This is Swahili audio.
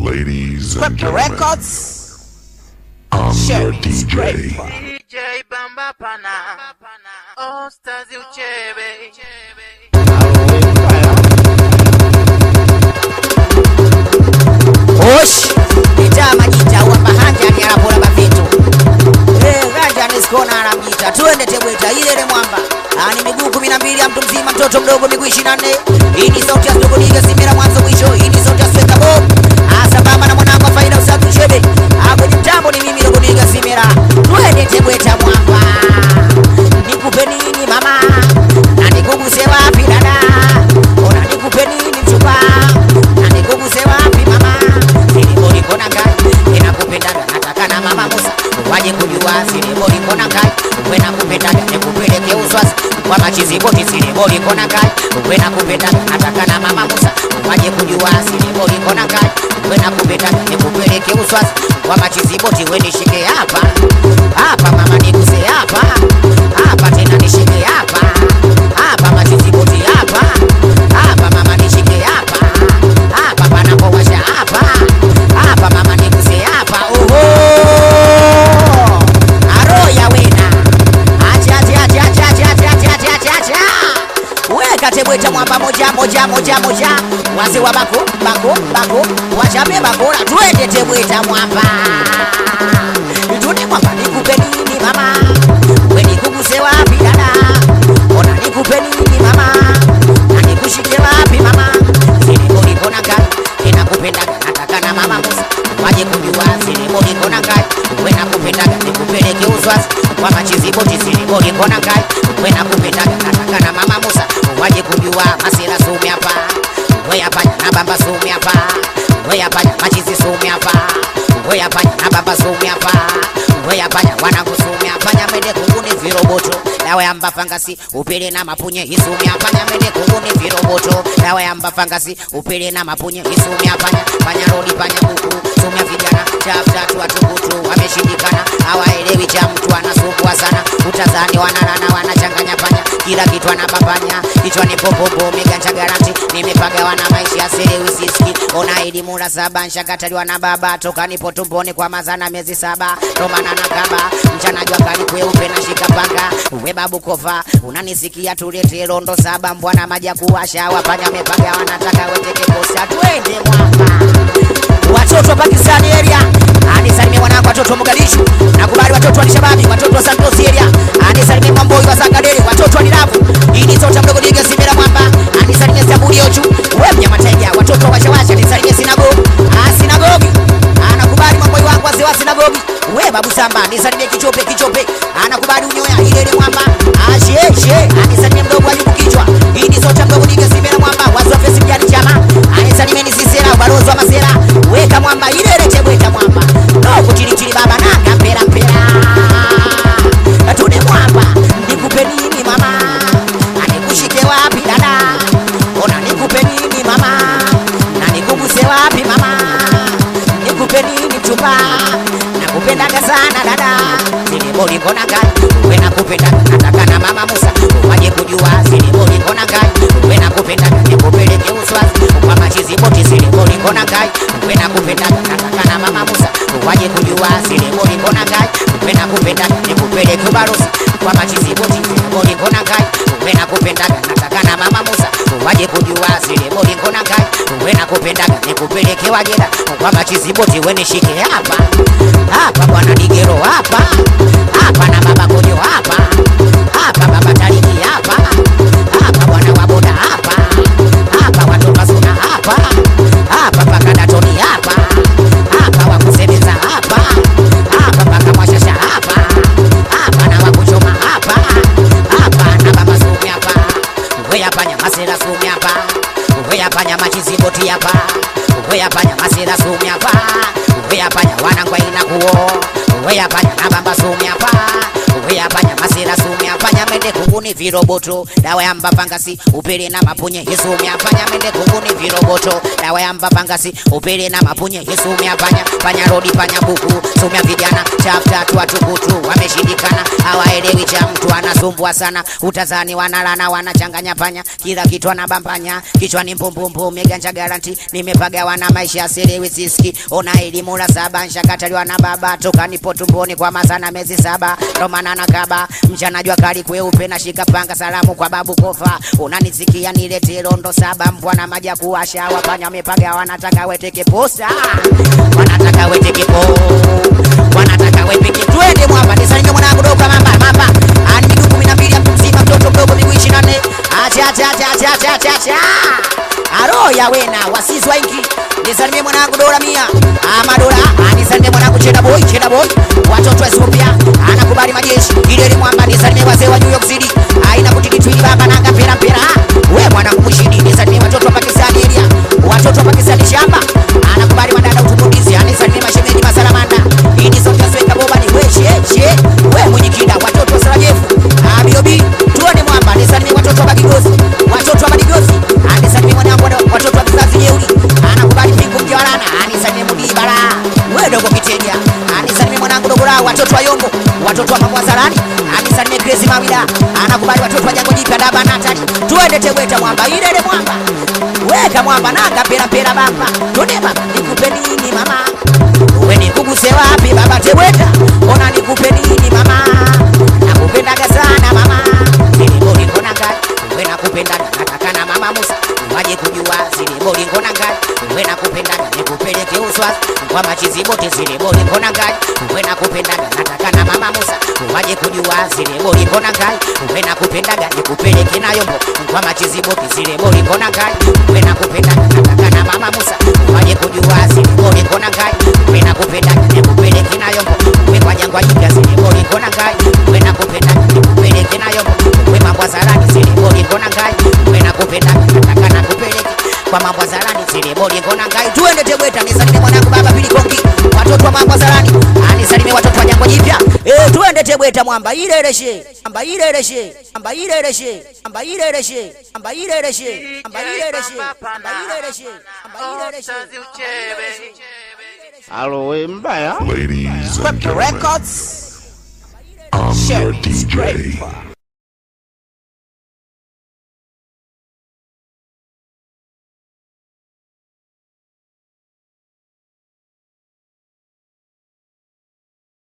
Ladies and Purple gentlemen, Records. I'm your Sherry's DJ. Grateful. DJ Bamba Pana, oh Stazi Uchebe. Osh, ita majita wa mahanja ni anapora mavitu. Eh, ganja ni skona anamjita. Tuende Tebweta ile ile mwamba. Ani miguu 12 ya mtu mzima, mtoto mdogo miguu 24. Hii ni sauti ya Stogo Diga Simira mwanzo mwisho. Hii ni sauti ya Sweka Bob. Asa baba na mwanangu wa faida usafi chebe. Ah, kwenye mtambo ni mimi Stogo Diga Simira. Tuende Tebweta mwamba. Nikupe nini mama? Na nikuguse wapi dada? Ona nikupe nini mchumba? Na nikuguse wapi mama? Silibori kona ngai inakupendaga nataka na mama Musa waje kujua silibori kona ngai wewe nakupendaga nikupeleke uswasi kwa machizi boti silibori kona ngai wewe nakupendaga nataka na mama Musa waje kujua silibori kona ngai wewe nakupendaga nikupeleke uswasi kwa machizi boti wewe nishike hapa hapa mama niguse hapa hapa tena nishike hapa hapa machizi boti hapa hapa mama nishike hapa hapa panapowasha hapa hapa mama niguse hapa oho aroya wena acha acha acha acha acha acha acha acha acha acha weka tebweta mwamba moja moja moja moja wazee wa bako bako bako wachape bakora twende tebweta mwamba tuni mwamba nikupe nini mama we nikuguse wapi dada ona nikupe nini mama na nikushike wapi mama silibodikona ngai inakupendaga nataka na mama musa waje kujua silibodikona ngai we nakupendaga nikupeleke uswasi kwa machiziboti silibodikona ngai we nakupendaga nataka na mama musa waje kujua masira sumi hapa we yapanya na bamba sumi hapa we yapanya machizi sumi hapa we yapanya na bamba sumi hapa we yapanya wanangu sumi apanya mede kunguni viroboto dawa ya mbafangasi upele na mapunye isumi apanya mede kunguni viroboto dawa ya mbafangasi upele na mapunye isumi apanya panya rodi panya buku sumi ya vijana chaf tatu watukutu wameshindikana hawaelewi cha mtu anasumbua sana utazani wanalana wanachanganya panya kila kitu anapapanya kichwani popopo miganja garanti nimepagawa na maisha ya selewi siski ona elimu la saba nshakataliwa na baba toka nipo tumboni kwa mazana miezi saba tomana na kaba mchana jua kali kweupe na shika panga uwe babu kova unanisikia tulete rondo saba mbwana maji ya kuwasha wapanya mepaga wanataka weteke posta twende mwamba watoto wa Pakistani area anisalimie mwanangu watoto wa Mogadishu nakubali watoto wa Shababi watoto wa Santos area anisalimie Mwamboi wa Sakadere watoto wa Dirabu ili sote mdogo diga Simira Mwamba anisalimie Saburi Ochu we mnyama tega watoto wa Shawasha anisalimie Sinagogi ah Sinagogi anakubali Mwamboi wangu wazee wa Sinagogi we babu Samba anisalimie Kichope Kichope anakubali unyoya ile ile Mwamba ah she she anisalimie mdogo Ayubu Kichwa ili sote mdogo diga Simira Mwamba wazee wa Fesi Mjani Chama anisalimie ni Sisera ubalozi wa Masera weka mwamba ile ile chebweta mwamba noko chili chili baba nanga mpera mpera tune mwamba nikupe nini mama anikushike wapi dada ona nikupe nini mama na nikuguse wapi mama nikupe nini mchumba nakupendaga sana dada siliboli kona ngai we nakupendaga nataka na mama Musa waje kujua siliboli kona ngai we nakupendaga nikupeleke uswazi kwa machizi boti siliboli kona ngai we nakupendaga nataka na mama Musa waje kujua siliboli kona ngai we nakupendaga nikupeleke ubarusi kwa machizi boti siliboli kona ngai we nakupendaga nataka na mama Musa waje kujua siliboli kona ngai we nakupendaga nikupeleke wajeda kwa machizi boti we nishike hapa hapa bwana digero hapa hapa na baba kojo hapa hapa baba tariki hapa hapa bwana waboda hapa hapa watoto suna hapa hapa paka datoni hapa hapa wakusemeza hapa hapa paka mwashasha hapa hapa na wakuchoma hapa hapa na baba sumi hapa we yapanya masera sumi hapa we yapanya machiziboti hapa we yapanya masera sumi hapa we yapanya wanangwa ina kuo we yapanya na baba sumi hapa we yapanya masera sumi hapa nyame mende kunguni viroboto dawa ya mbapangasi upele na mapunye yesu umyafanya mende kunguni viroboto dawa ya mbapangasi upele na mapunye yesu umyafanya panya rodi panya buku sumya vijana chaftatu watukutu wameshindikana hawaelewi cha mtu anasumbua sana utazani wanalana wanachanganya panya kila kitu anabambanya kichwani mpumpumpu meganja garanti nimepagawa na maisha aselewi siski ona elimu la saba nshakataliwa na baba toka nipo tumboni kwa mazana miezi saba ndo maana nakaba mchana jua kali kweupe na shika panga salamu kwa babu kofa unanisikia nilete rondo saba mbwa na maji ya kuwasha wapanya wamepaga wanataka weteke posa wanataka weteke po wanataka wepeke twende mwapa nisalimie mwanangu doka mamba mamba ani miguu kumi na mbili ya mtu mzima mtoto mdogo miguu ishirini na nne acha acha acha acha acha acha acha aro ya wena wasizi waingi nisalimie mwanangu dola mia ama dola anisalimie mwanangu cheda boy cheda boy watoto wa Ethiopia anakubali majeshi ile ile mwamba nisalimie wazee wa New York City aina kutikitwili baba nanga pera pera we mwanangu mshindi nisalimie watoto wa Pakistan area watoto wa Pakistan shamba anakubali madada utumundizi anisalimie mashemeji masalamanda ini sote sweka boba ni we she she we mwenye kida watoto wa Sarajevo abiobi tuone mwamba nisalimie watoto wa Bagigozi watoto wa Bagigozi anisalimie mwanangu wa- watoto wa kizazi jeuri anakubali pingu mjawalana anisalimie mudibara we dogo kiteja anisalimie mwanangu dogo lao watoto wa Yombo watoto wa Mamwazarani anisalimie Grace Mawida anakubali watoto wa Jango Jipya Daba Natali tuende Tegeta mwamba ile ile mwamba weka mwamba nanga pera pera bamba tuone baba nikupe nini mama we nikuguse wapi baba Tegeta ona nikupe nini mama nakupendaga sana mama zilibolinkona ngai we nakupendaga nataka na mama Musa waje kujua zilibolinkona ngai we nakupendaga nikupeleke uswazi kwa machizi bote zilibolinkona ngai we nakupendaga nataka na mama Musa waje kujua zilibolinkona ngai we nakupendaga nikupeleke na yombo kwa machizi bote zilibolinkona ngai we nakupendaga nataka na mama Musa waje kujua zilibolinkona ngai we nakupendaga nikupeleke na yombo we kwa jangwa jipya zilibolinkona ngai we nakupendaga nikupeleke na yombo we mambo ya zarani zilibolinkona ngai we nakupendaga nataka nakupeleke kwa mambo ya zarani zilibolinkona ngai tuende Tegeta nisalimie mwanangu baba Pili Kongi watoto wa mambo ya zarani anisalimie watoto wa jangwa jipya eh tuende Tegeta mwamba ile ile she mwamba ile ile she mwamba ile ile she mwamba ile ile she mwamba ile ile she mwamba ile ile she mwamba ile ile she mwamba ile ile she Ostazi uchebe Alo, we mbaya? Ladies and gentlemen, I'm your DJ.